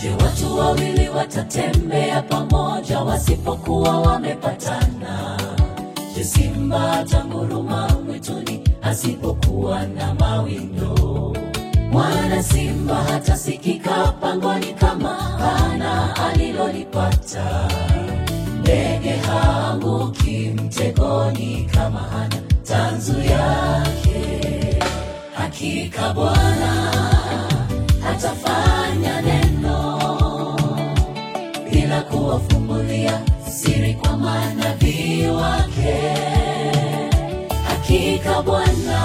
Je, watu wawili watatembea pamoja wasipokuwa wamepatana? Je, simba atanguruma mwituni asipokuwa na mawindo? Mwana simba hatasikika pangoni kama hana alilolipata. Ndege haanguki mtegoni kama hana tanzu yake. Hakika Bwana hatafanya neno bila kuwafumbulia siri kwa manabii wake. Hakika Bwana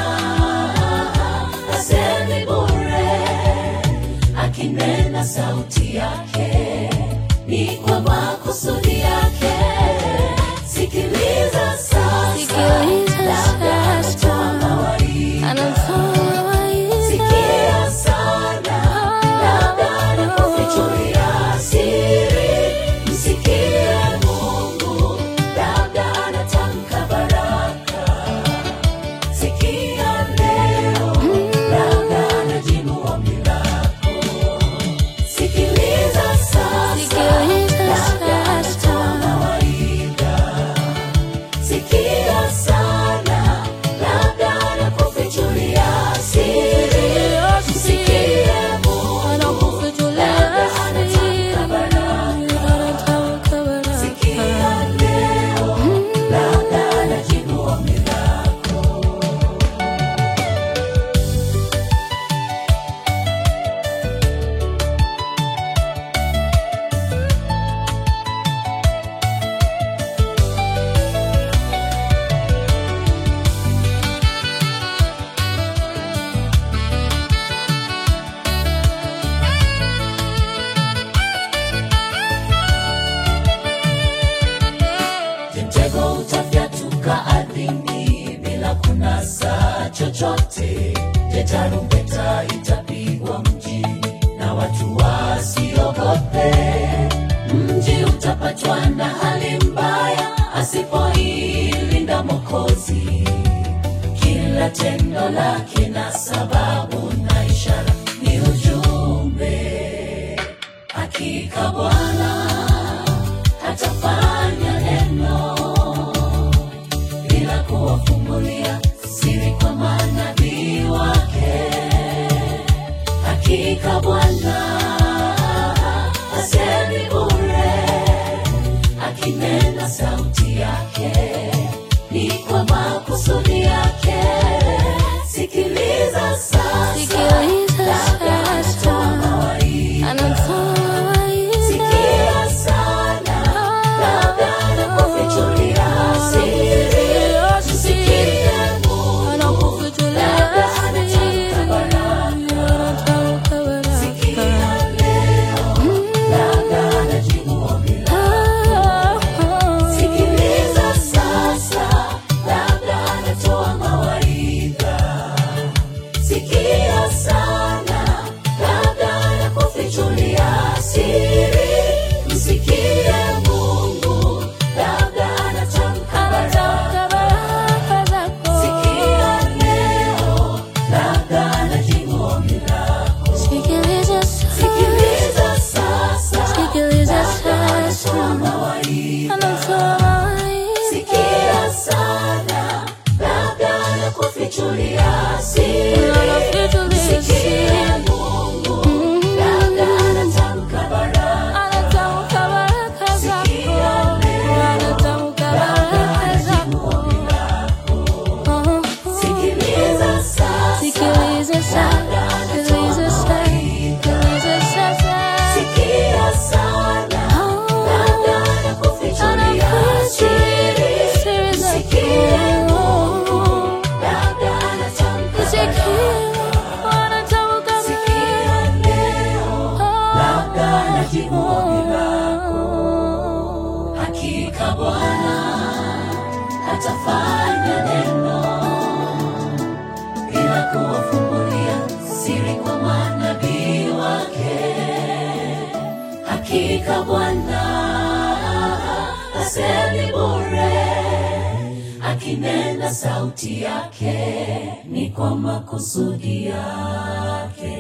hasemi bure, akinena sauti yake ni kwa makusudi yake. Sikiliza sasa, Sikiliza labda sasa. anatoa mawaidha. Anatoa Sikia sana, labda anakufichulia siri. Msikie Mungu, labda anatamka baraka. Sikia leo, labda anajibu ombi lako. Sikiliza sasa, Sikiliza labda anatoa sasa. mawaidha. Sikia sana, labda anakufichulia siri. Msikie Mungu, labda anatamka baraka. Sikia leo, labda anajibu ombi lako. Je, mtego utafyatuka ardhini bila kunasa chochote? Je, tarumbeta itapigwa mjini na watu wasiogope? Mji utapatwa na hali mbaya asipoilinda Mwokozi. Kila tendo lake na sababu na ishara ni ujumbe. Hakika Bwana hatafanya neno bila kuwafumbulia siri kwa manabii wake. Hakika Bwana hasemi bure, akinena sauti yake ni kwa makusudi yake. Sikiliza sasa, Sikiliza labda anatoa sasa. mawaidha. Sikia sana, labda anakufichulia siri. Msikie Mungu, labda anatamka baraka. Sikia leo, labda anajibu ombi lako. Sikiliza sasa, labda anatoa mawaidha. Sikia sana, labda anakufichulia siri. Msikie Mungu, labda anatamka baraka. Sikia leo, labda anajibu ombi lako. Sikiliza sasa, labda anatoa mawaidha. Sikia sana, labda anakufichulia siri. Msikie Mungu, labda anatamka baraka. Sikia leo, labda anajibu ombi lako. Sikiliza sasa, labda anatoa mawaidha. Sikia sana, labda anakufichulia siri. Msikie Mungu, labda anatamka baraka. Sikia leo, labda anajibu ombi lako. Hakika Bwana atafanya neno bila kuwafumbulia siri kwa manabii wake. Hakika Bwana hasemi bure, akinena sauti yake ni kwa makusudi yake.